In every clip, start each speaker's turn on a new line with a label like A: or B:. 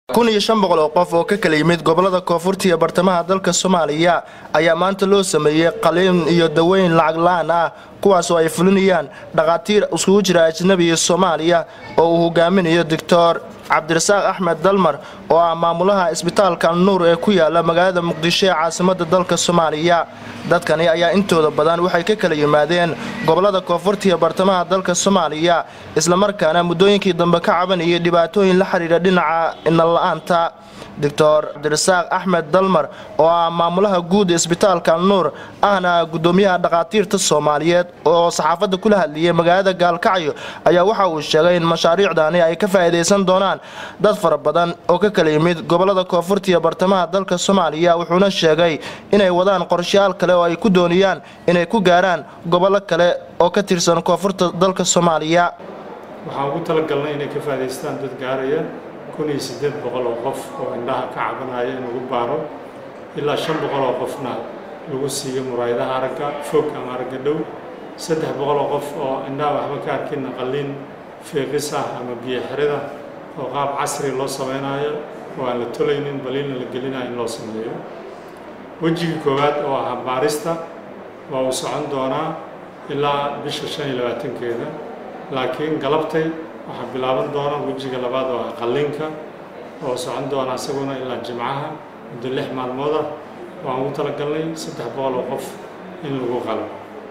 A: kun iyo shan boqol oo qof oo ka kala yimid gobolada koonfurta iyo bartamaha dalka soomaaliya ayaa maanta loo sameeyey qaliin iyo daweyn lacag la-aan ah kuwaas oo ay fulinayaan dhakhaatiir iskugu jira ajnabi iyo soomaaliya oo uu hogaaminayo doctor cabdirasaaq axmed dalmar oo ah maamulaha isbitaalka alnuur ee ku yaala magaalada muqdisho ee caasimada dalka soomaaliya dadkani ayaa intooda badan waxay ka kala yimaadeen gobolada koonfurta iyo bartamaha dalka soomaaliya islamarkaana muddooyinkii dambe ka cabanayay dhibaatooyin la xidhiidha dhinaca inalla-aanta doctor cabdirasaaq axmed dalmar oo ah maamulaha guud isbitaalka alnuur ahna gudoomiyaha dhakhaatiirta soomaaliyeed oo saxaafadda kula hadlayay magaalada gaalkacyo ayaa waxa uu sheegay in mashaariicdani ay ka faa'iidaysan doonaan dad fara badan oo ka kala yimid gobolada koonfurta iyo bartamaha dalka soomaaliya wuxuuna sheegay inay wadaan qorshayaal kale oo ay ku doonayaan inay ku gaaraan gobollo kale oo ka tirsan koonfurta dalka soomaaliya
B: waxaan ugu talagalnay inay ka faa'idaystaan dad gaaraya kun iyo siddeed boqol oo qof oo indhaha ka cabanaya in lagu baaro ilaa shan boqol oo qofna lagu siiyo muraayadaha aragga fog ama aragga dhow saddex boqol oo qof oo indhaha waxba ka arkinna qalliin fiiqis ah ama biyo xirida oo qaab casri loo samaynayo oo aan la tolaynin baliilna la gelinayo in loo sameeyo wejigii koowaad oo ahaa baarista waa uu socon doonaa ilaa bisha shan iyo labaatankeeda laakiin galabtay waxaa bilaaban doona wejiga labaad oo ah qalliinka oo socon doona isaguna ilaa jimcaha muddo lix maalmood ah waan ugu talagalnay saddex boqol oo qof in lagu qalo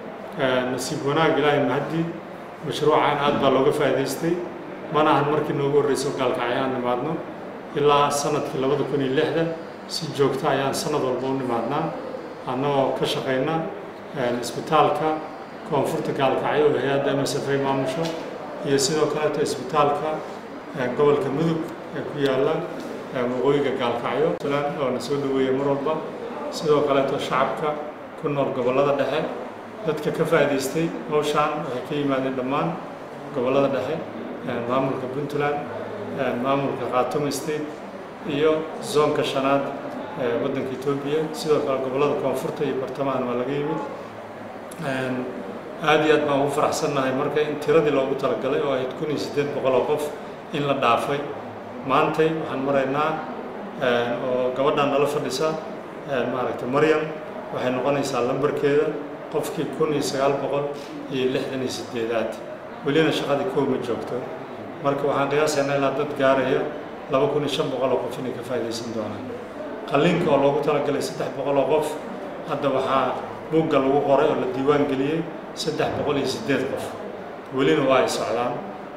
B: nasiib wanaag ilaahay mahadii mashruucan aad baa looga faa'idaystay mana ahan markii noogu horreyso gaalkacyo aan nimaadno ilaa sanadkii labada kun iyo lixda si joogta ayaan sanad walba u nimaadnaa annagoo ka shaqayna isbitaalka koonfurta gaalkacyo oo hay-adda m s f a maamusho iyo sidoo kaleeto isbitaalka gobolka mudug ee ku yaalla waqooyiga gaalkacyo puntland oo na soo dhaweeya mar walba sidoo kaleeto shacabka ku nool gobollada dhexe dadka ka faa'idaystay howshaan waxay ka yimaadeen dhammaan gobollada dhexe maamulka puntland maamulka khaatuma state iyo zoonka shanaad ee waddanka etoobiya sidoo kale gobollada koonfurta iyo bartamahan waa laga yimid aad iyo aad baan ugu faraxsannahay marka in tiradii loogu talagalay oo ahayd kun iyo siddeed boqol oo qof in la dhaafay maantay waxaan maraynaa oo gabadhaan nala fadhisa maaragtay maryam waxay noqonaysaa lambarkeeda qofkii kun iyo sagaal boqol iyo lixdan iyo siddeedaad welina shaqadii kow ma joogto marka waxaan qiyaasaynaa ilaa dad gaaraya laba kun iyo shan boqol oo qof inay ka faa'iidaysan doonaan qalliinka oo loogu talagalay saddex boqol oo qof hadda waxaa buugga lagu qoray oo la diiwaan geliyey saddex boqol iyo siddeed qof welina waa ay socdaan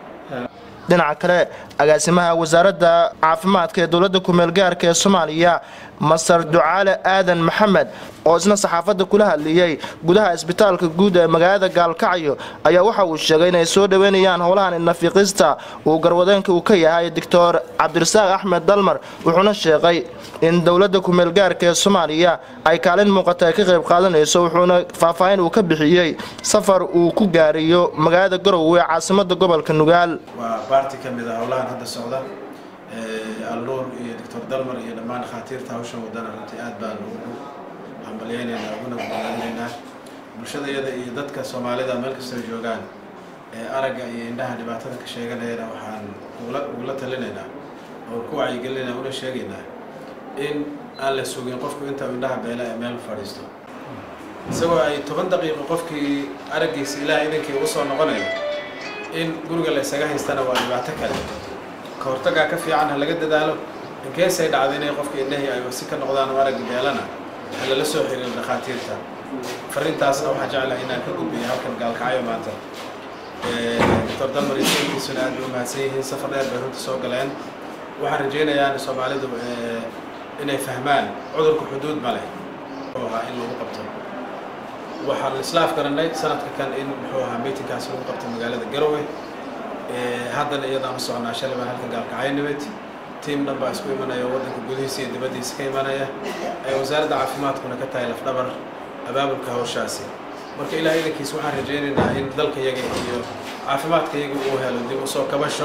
A: dhinaca kale agaasimaha wasaaradda caafimaadka ee dowladda kumeel gaarka ee soomaaliya masar ducaale aadan maxamed oo isna saxaafadda kula hadlayey gudaha isbitaalka guud ee magaalada gaalkacyo ayaa waxa uu sheegay inay soo dhoweynayaan howlahan inafiiqista uu garwadeenka uu ka yahay doctor cabdirasaaq axmed dalmar wuxuuna sheegay in dowladda kumeel gaarka ee soomaaliya ay kaalin muuqata ay ka qayb qaadanayso wuxuuna faahfaahin uu ka bixiyey safar uu ku gaariyo magaalada garowe ee caasimada gobolka nugaal
C: waa baarti ka mid a howlahan hadda socda alnuur iyo doctor dalmar iyo dhammaan dhakhaatiirta hawsha wadana runtii aad baan ugu hambalyaynaynaa uguna bogaadinaynaa bulshada iyada iyo dadka soomaalida meel kastoo joogaan ee aragga iyo indhaha dhibaatada ka sheeganayana waxaan ugula ugula talinaynaa oo ku wacyigelinayna una sheegaynaa in aan la sugin qofku inta indhaha beela ee meel fadhiisto isagoo ay toban daqiiqo qofkii araggiisa ilaah idankii ugu soo noqonayo in guriga la ysaga haystana waa dhibaato kale ka hortagaa ka fiican ha laga dadaalo inkeesay dhacdo inay qofka indhahii ay wasi ka noqdaan oo araggi beelana ha lala soo xiriiro dhakhaatiirta farrintaasna waxaa jeclahay inaan ka gudbiyo halkan gaalkacyo maanta doctor dalmar iyo saykiisuna aad bay u mahadsan yihiin safar dheer bay runta soo galeen waxaan rajaynayaa soomaalidu inay fahmaan cudurku xuduud ma leh muxuu ahaa in lagu qabto waxaan islaaf garanay sanadka kan in muxuu ahaa miitinkaasi lagu qabto magaalada garowe haddana iyadaan u socnaa shalay baan halkan gaalkacyo nimid tiim dhan baa isku imanaya oo waddanka gudihiisa iyo dibaddiisa ka imanaya ay wasaaradda caafimaadkuna ka tahay lafdhabar abaabulka hawshaasi marka ilaah idankiis waxaan rajaynaynaa in dalka yaga iyo caafimaadka yaga uu helo dib usoo kabasho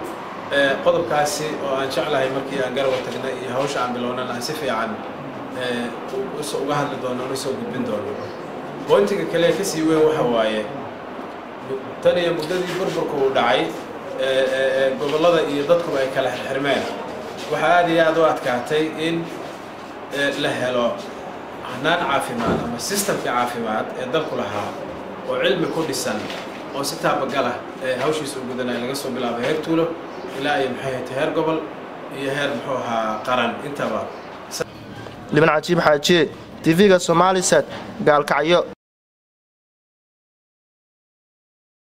C: qodobkaasi oo aan jeclahay markii aan garowe tagnay iyo hawsha aan bilownan aan si fiican uga hadli doono una soo gudbin doono bointiga kale kasii weyn waxa waaye tan iyo muddadii burburka uu dhacay gobollada iyo dadkuba ay kala xirxirmeen waxaa aada iyo aada u adkaatay in la helo hanaan caafimaad ama sistamka caafimaad ee dalku lahaa oo cilmi ku dhisan oo si taabagalah ee hawshiisa u gudanaya laga soo bilaabo heer tuulo ilaa iyo maxay hayta heer gobol iyo heer muxuu ahaa qaran intaba
A: liban cajiib xaajiye tv-ga somaalisat gaalkacyo